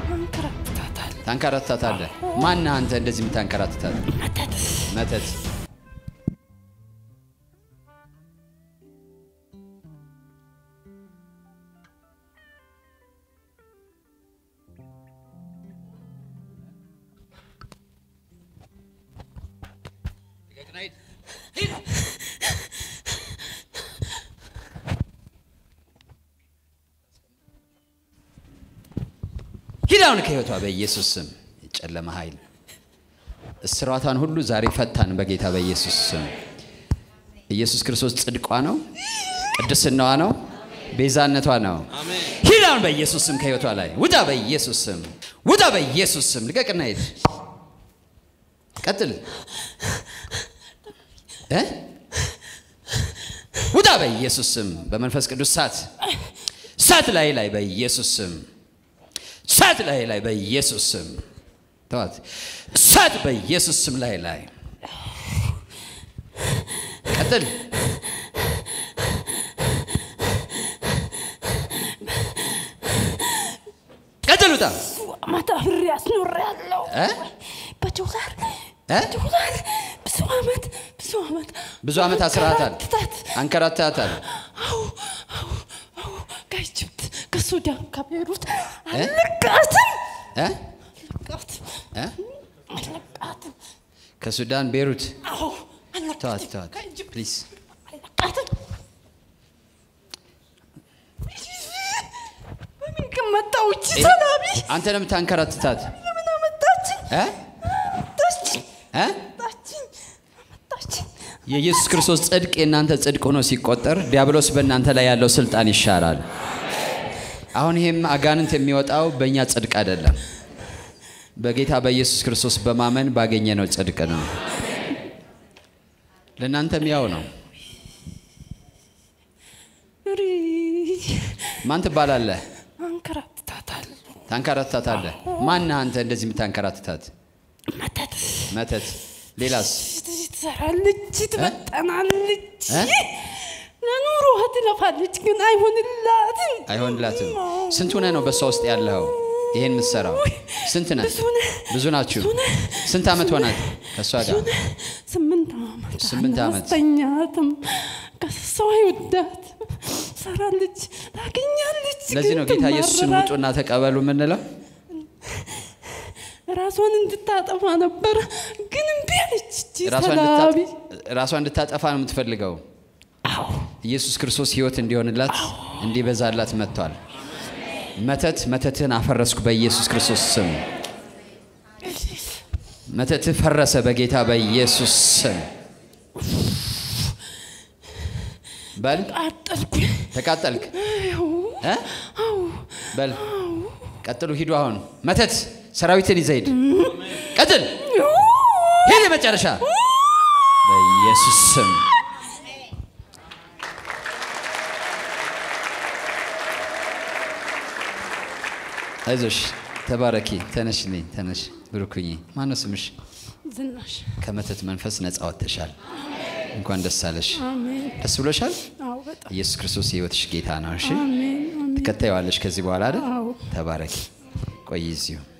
አንከራትታታል። ታንከራትታታለህ። ማነህ አንተ እንደዚህ የምታንከራትታት? መተት መተት ሂድ አሁን ከህይወቷ በኢየሱስ ስም የጨለመ ኃይል እስራቷን ሁሉ ዛሬ ፈታን በጌታ በኢየሱስ ስም። ኢየሱስ ክርስቶስ ጽድቋ ነው፣ ቅድስናዋ ነው፣ ቤዛነቷ ነው። ሂድ አሁን በኢየሱስ ስም ከህይወቷ ላይ ውጣ፣ በኢየሱስ ስም ውጣ፣ በኢየሱስ ስም ልቀቅና ሂድ። ቀጥል እ ውጣ በኢየሱስ ስም በመንፈስ ቅዱስ ሳት ሳት ላይ ላይ በኢየሱስ ስም ሳት ላይ ላይ በኢየሱስ ስም ተዋት። ሳት በኢየሱስ ስም ላይ ላይ ቀጥል። ቀጥል። ውጣ አመት አብሬ አስኖሬያለሁ። እ? በዶላር እ? ዶላር ብዙ አመት ብዙ አመት ብዙ ዓመት አስራታል፣ አንከራትታት። አንከራታታል። አዎ አዎ አዎ ከኢጅፕት ከሱዳን ከቤሩት አለቃትም እ? አለቃትም እ? አለቃትም ከሱዳን ቤሩት አዎ ተዋት፣ አለቃትም ተዋት ከኢጅፕት ፕሊዝ። አለቃትም በምን ግን መጣሁ እቺ ሰላቢ አንተ ነው የምታንከራትታት ለምን አመጣችኝ እ? አመጣችኝ እ? አመጣችኝ አመጣችኝ የኢየሱስ ክርስቶስ ጽድቅ የእናንተ ጽድቅ ሆኖ ሲቆጠር ዲያብሎስ በእናንተ ላይ ያለው ስልጣን ይሻራል። አሁን ይሄም አጋንንት የሚወጣው በእኛ ጽድቅ አይደለም፣ በጌታ በኢየሱስ ክርስቶስ በማመን ባገኘነው ጽድቅ ነው። ለእናንተም ያው ነው። ሪ ማን ትባላለህ? አንከራትታታል ታንከራትታታለህ። ማነህ አንተ እንደዚህ የምታንከራትታት? መተት መተት። ሌላስ? ትሰራለች ትበጠናለች እ? ለኑሮ ትለፋለች ግን አይሆንላትም አይሆንላትም። ስንት ሆነህ ነው በእሷ ውስጥ ያለኸው? ይሄን የምትሰራው ስንት ነህ? ብዙ ነህ። ብዙ ናችሁ። ስንት ዓመት ሆናት ከእሷ ጋር? ስምንት ዓመት ስምንት ዓመት። አላስተኛትም ከሰው አይወዳት ሰራለች ታገኛለች ለዚህ ግን ነው ጌታ ኢየሱስን ትማረራለች። ውጡና ተቀበሉ የምንለው። ራሷን እንድታጠፋ ነበር ግን እምቢ አለች እቺ ራሷን ሰላቢ እንድታ- ራሷን እንድታጠፋ ነው የምትፈልገው። አዎ ኢየሱስ ክርስቶስ ሕይወት እንዲሆንላት እንዲበዛላት መጥቷል። መተት መተትህን አፈረስኩ በኢየሱስ ክርስቶስ ስም። መተትህ ፈረሰ በጌታ በኢየሱስ ስም። በል አጠልኩ ተቃጠልክ አዎ እ? በል ቀጥሉ፣ ሂዱ። አሁን መተት ሰራዊትን ይዘህ ሂድ። ቀጥል፣ ሂድ። የመጨረሻ በኢየሱስ ስም አይዞሽ፣ ተባረኪ። ተነሽልኝ፣ ተነሽ። ብሩክኝ። ማነው ስምሽ? ዝናሽ ከመተት መንፈስ ነፃ ወጥተሻል። እንኳን ደስ አለሽ። አሜን ደስ ብሎሻል። አዎ በጣም ኢየሱስ ክርስቶስ የህይወትሽ ጌታ ነው። እሺ አሜን አሜን ትከታይዋለሽ ከዚህ በኋላ አይደል? አዎ ተባረኪ። ቆይ እዚሁ